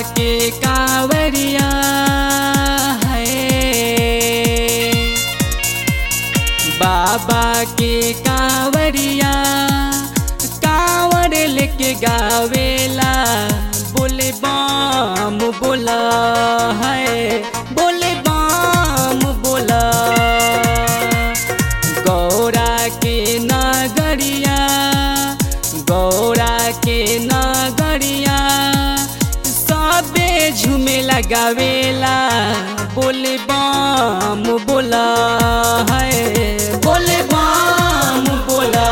के कांवरिया है बाबा के कांवरिया कांवर लेके गावेला बोले बाम बोला है बोले बाम बोला गौरा के नगरिया गौरा के नगरिया सबे झूमे लगावेला बोले बाम बोला है बोले बाम बोला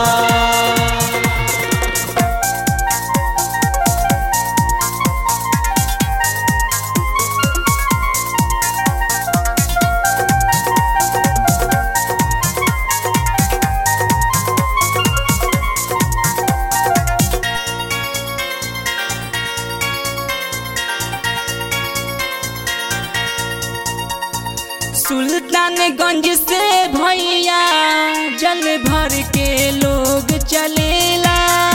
सुल्तानगंज से भैया जल भर के लोग चलेला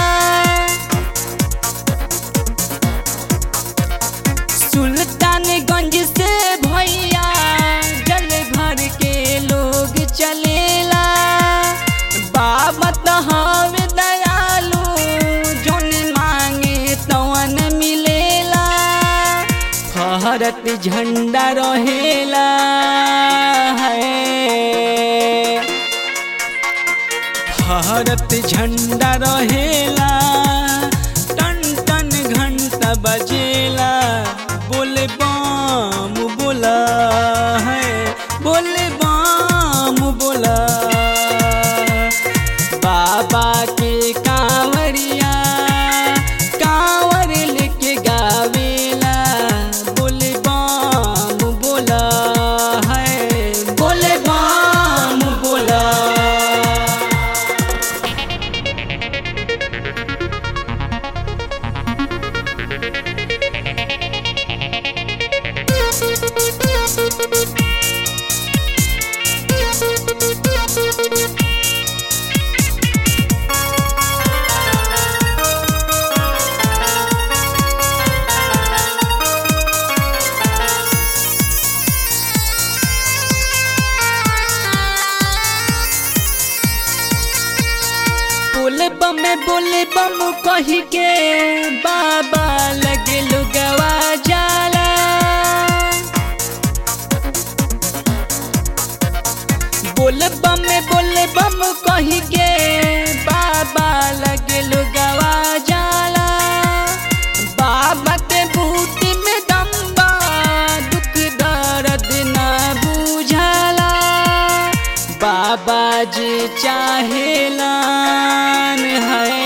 सुल्तानगंज से भैया जल भर के लोग चलेला बाबा तो हवे दयालु जोन मांगे तवन मिलेला फहरत झंडा रहेला है फहरत झंडा रहेला टन टन घंटा बजेला बोले बाम बोला है बोले बाम बोला बाबा के कांवरिया कांवर लेके गावेला बोले बाम बोला है बोले बाम बोला बोले बम बोले बम कही के बाबा लगे लुगवा जाला बोले बम बोले बम कही के बाबा लगे लुगवा जाला बाबा के बूटी में दम्बा दुख दर्द ना बुझाला बाबा जी चाहेलान है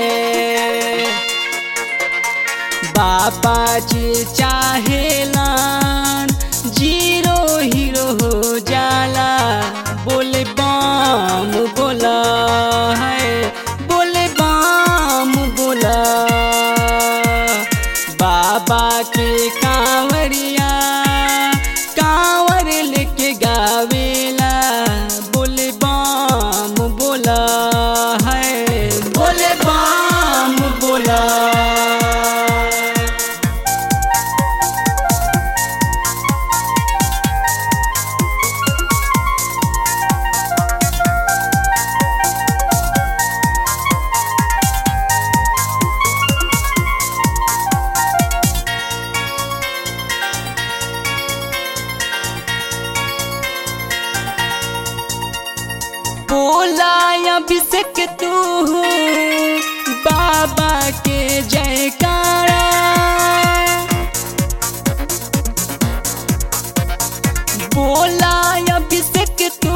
बाबा जी चाहेलान जीरो हीरो हो जाला बोले बाम बोला है बोले बाम बोला बाबा के कांवरिया कांवर लेके गावेला बोले बाम बोला है बोले बाम बोला बोला अभिषेक तू बाबा के जयकारा बोला अभिषेक तू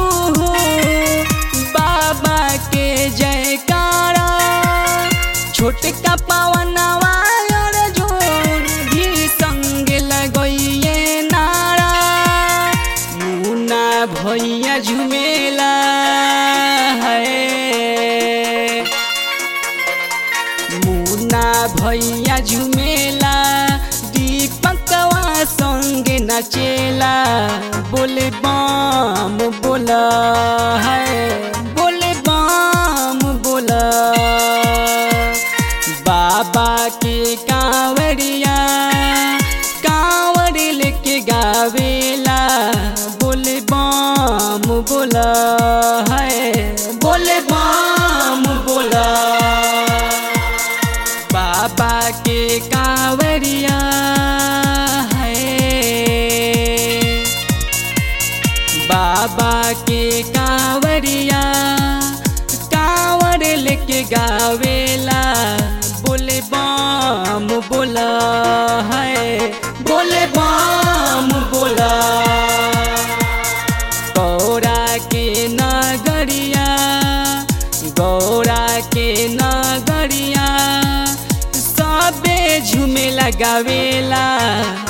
बाबा के जयकारा छोटका पावनवा अर्जुन भी संग लगइए नारा मुना भैया झुमेला है मुना भैया झुमेला दीपकवा संग नचेला बोले बाम बोला है बोले बाम बोला बाबा के कांवरिया गावेला बोले बम बोला है बोले बम बोला गौरा के नगरिया गौरा के नगरिया सबे झूमे लगावेला